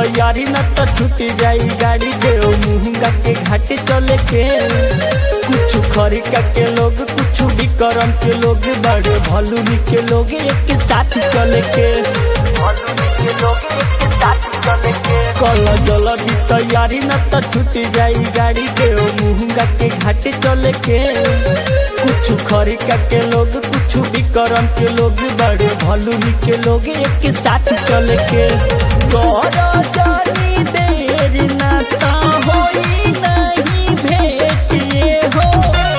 तैयारी न तो छूट जाई गाड़ी देव मुहंगा के घाटे चले के कुछ खरिका के लोग कुछ भी करम के लोग बड़े भलुनी के लोग एक साथ चले के भलुनी के लोग एक साथ चले के कल जल्दी तैयारी न तो छूट जाई गाड़ी देव मुहंगा के घाटे चले के कुछ खरिका के लोग कुछ भी करम के लोग बड़े भलुनी के लोग एक साथ चल के गौर जानी देर ना ता होई नहीं भेट ये हो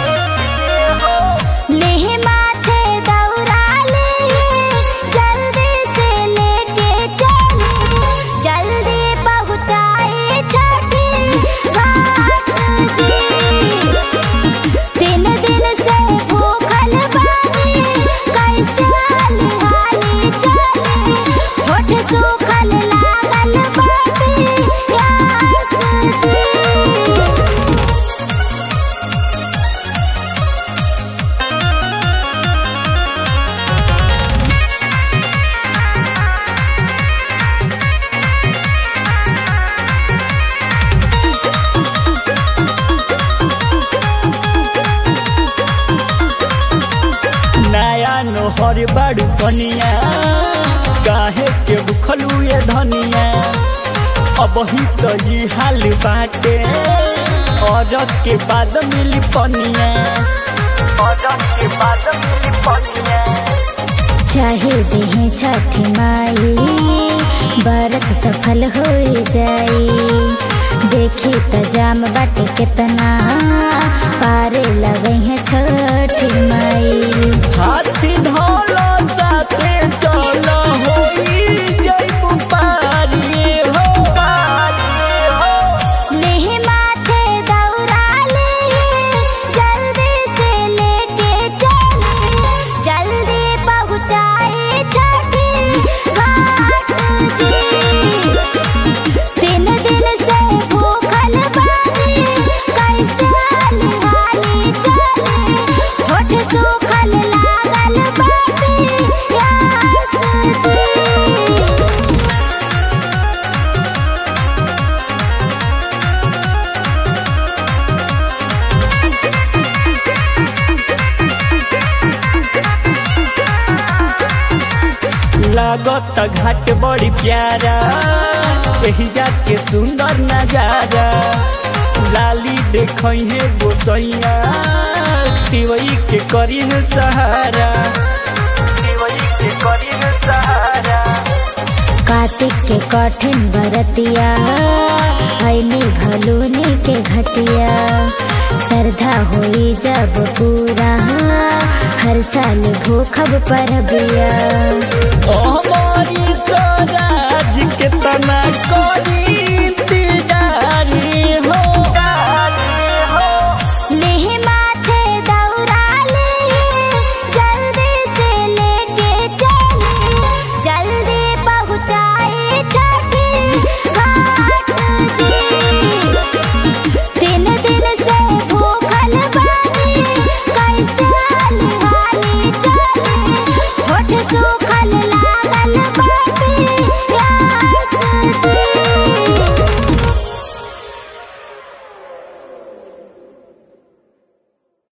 लेह माथे दौरा ले जल्दी से लेके चले जल्दी पहुँचाए छठी घाट जी तीन दिन से भूखल बानी कैसे हाली हाली चले होठ सूखल लागल बाटे प्यास जी नया नोहर बड़ू कनिया काहे के बुखलू ये धनिया अब ही तो ये हाल बाटे और के बाद मिली पनिया और के बाद मिली पनिया चाहे देहे छठी माई बरत सफल हो जाई देखी त जाम बाटे कितना पारे लगे हैं छठी माई हाथी धोलो साथे चलो होई जइबू पारिए हो पारिए हो लेह माथे दौरा ले जल्दी से लेके चले जल्दी पहुँचाए छठी घाट जी तीन दिन से भूखल बानी कैसे हाली हाली चले होठ सूखल लागल बाटे प्यास जी लागत घाट बड़ी प्यारा यही जाके सुंदर नजारा लाली देखई है गोसैया तिवई के करी है सहारा तिवई के करी है सहारा कार्तिक के कठिन बरतिया ऐनी भलूनी के घटिया श्रद्धा होई जब पूरा हर साल भूखब परबिया हमारी स्वराज के तना करी